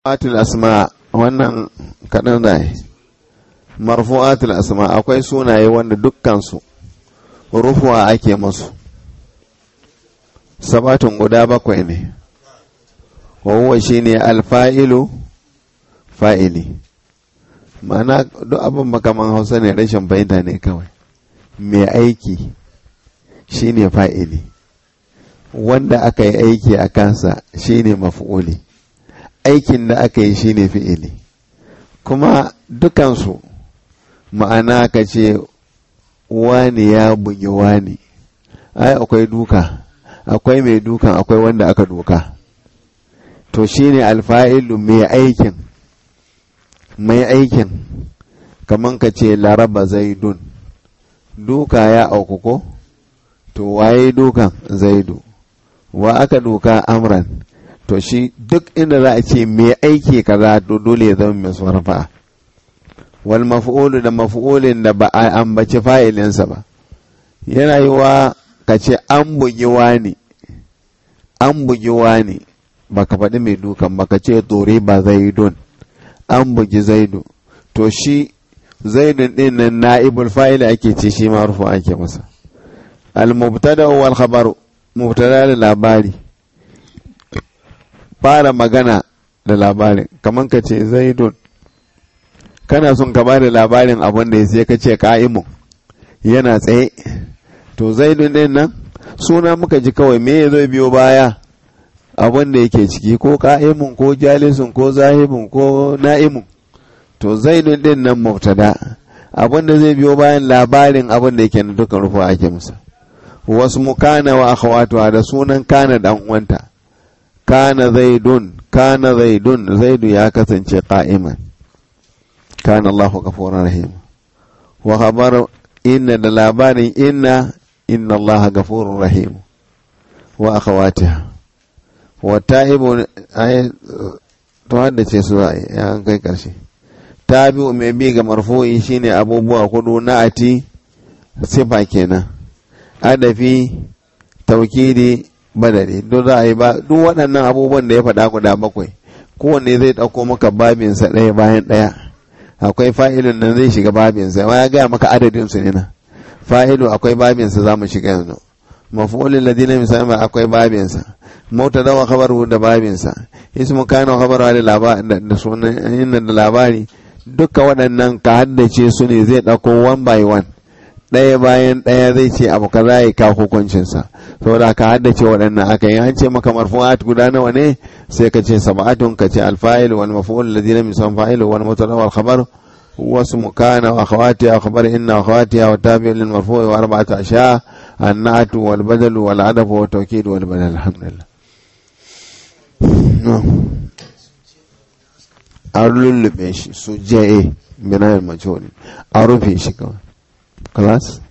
atul asma wannan kaɗan da marfu'atul asma akwai sunaye wanda dukkansu rufuwa ake masu sabatun guda bakwai ne wahuwa shi ne alfa'ilu fa'ili ma'ana duk abin makaman hausa ne rashin fahimta ne kawai mai aiki shi ne fa'ili wanda aka yi aiki a kansa shi ne mafi'uli aikin da aka yi shi ne fi'ili kuma dukansu ma'ana ka ce wani ya bugi wani ai akwai duka akwai mai dukan akwai wanda aka duka to shine alfa'ilu mai aikin mai aikin kaman ka ce laraba zaidun duka ya auku ko to waye dukan zaidu wa aka duka amran to shi duk inda za a ce mai aiki kaza to dole ya zama mai sarfa wal maf'ulu da maf'ulin da ba a ambaci fa'ilinsa ba yana yi wa ka ce an bugi wani an bugi wani ba ka faɗi mai dukan ba ka ce tsore ba zaidun an bugi zaidu to shi zaidun ɗin nan na'ibul fa'ili ake ce shi ma rufu ake masa al mubtada wal khabaru mubtada da labari fara magana da labarin kamar ka ce zaidun kana son ka bada labarin abin da ya sai ka ce ka'imun yana tsaye to zaidun din nan suna muka ji kawai me ya zo biyo baya abin da yake ciki ko ka'imun ko jalisun ko zahibun ko na'imun to zaidun din nan mubtada abin da zai biyo bayan labarin abin da yake na dukkan rufu ake musa wasu mu kana wa akhawatuha da sunan kana dan uwanta kana zaidun kana zaidun zaidu ya kasance qa'iman kana Allah ghafurur rahim wa khabar inna da labarin inna inna Allah ghafurur rahim wa akhawatiha wa ta'ibu ay to hadda ce su ya kai karshe tabi'u mai bi ga marfu'i shine abubuwa kudu na ati sifa kenan adafi taukidi badari duk za a yi ba duk waɗannan abubuwan da ya faɗa guda bakwai kowanne zai ɗauko maka babinsa ɗaya bayan ɗaya akwai fa'ilun nan zai shiga babinsa ya gaya maka adadin su ne na fa'ilu akwai babinsa za mu shiga yanzu mafulin ladina misali akwai babinsa mauta dawa khabaru da babinsa ismu kana khabaru da da sunan da labari duka waɗannan ka haddace su ne zai ɗauko one by one ɗaya bayan ɗaya zai ce abu kaza ya kawo hukuncinsa saboda ka haddace waɗannan aka yi an ce maka marfu'at guda nawa ne sai ka ce sab'atun ka ce alfa'il wal maf'ul ladina min san fa'il wal mubtada wal khabar واسم كان واخواتها خبر ان واخواتها والتابع للمرفوع واربعه اشياء النعت والبدل والعدف والتوكيد والبدل الحمد لله a lullube shi su je binayen mace a rufe shi kawai class